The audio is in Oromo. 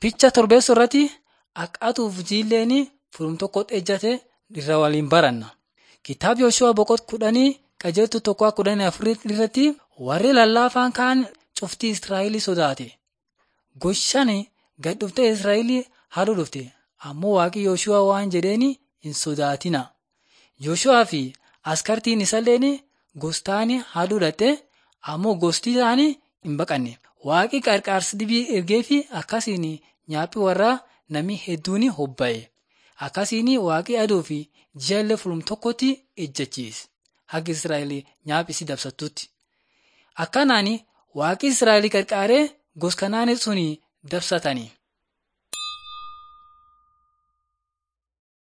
Ficha torbeessoo irratti akkatuuf jiilleen furum tokkotti ejjate irra waliin baranna. Kitaaba Yooshu'aa boqonnaa kudhanii qajeeltuu tokko kudhanii afurii irratti warri lallaafaan kaan cuftii Israa'el sodaate. Goshaan gad dhuftee Israa'el haduu dhufte. Ammoo waaqi Yooshu'aa waan jedheen hin sodaatina. Yooshu'aa fi askartiin isalleen gostaan haduu dhatte ammoo gosti isaanii hin baqanne. Waaqi qarqaarsa dibii ergee fi akkasiin nyaaphi warraa namni hedduun hobba'e. Akkasiin waaqi aduu fi ji'a illee fulum tokkotti ejjechiise. Haga Israa'el nyaaphi si dabsattutti. Akkanaan waaqi Israa'el qarqaaree gos kanaan sun dabsatanii.